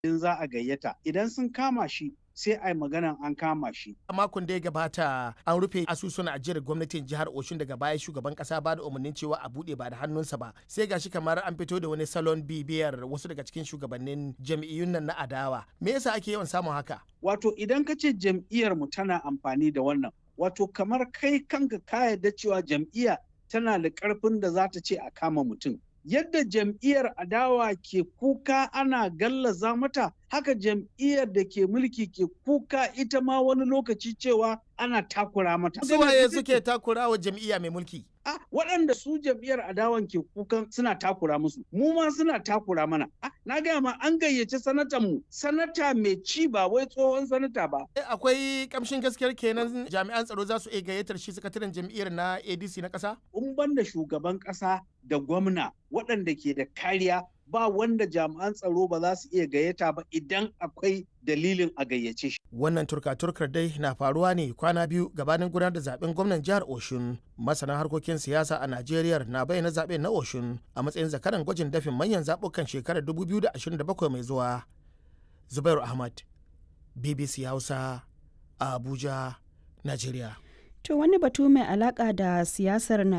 in za a gayyata idan sun kama shi sai a yi maganan an kama shi. A makon da ya gabata an rufe asusun ajiyar gwamnatin jihar Oshun daga baya shugaban kasa ba da umarnin cewa a bude ba da hannunsa ba. Sai gashi kamar an fito da wani salon bibiyar wasu daga cikin shugabannin jam'iyyun nan na adawa. Me yasa ake yawan samun haka? Wato idan ka ce jam'iyyar mu tana amfani da wannan, wato kamar kai kanka ka yarda cewa jam'iyya tana da ƙarfin da za ta ce a kama mutum. yadda jam'iyyar adawa ke kuka ana gallaza mata haka jam'iyyar da ke mulki ke kuka ita ma wani lokaci cewa ana takura mata. Suwaye suke takura wa jam'iyya mai mulki? Ah, waɗanda su jam'iyyar adawan ke kukan suna takura musu, mu ma suna takura mana. Ah, na gaya ma an gayyaci sanatan mu, sanata mai ci ba wai tsohon sanata ba. Akwai kamshin gaskiyar kenan jami'an tsaro za su iya gayyatar shi sakataren jam'iyyar na ADC na ƙasa? In banda shugaban ƙasa da gwamna waɗanda ke da kariya ba wanda jami'an tsaro ba za su iya gayyata ba idan akwai dalilin a gayyace shi. Wannan turka-turkar dai na faruwa ne kwana biyu gabanin gudanar da zaben gwamnan jihar Oshun. Masana harkokin siyasa a Najeriya na bayyana zaben na Oshun a matsayin zakaran gwajin dafin manyan zaɓukan shekarar 2027 mai zuwa. Zubairu Ahmad, BBC Hausa, a Abuja, Najeriya. To wani batu mai alaka da siyasar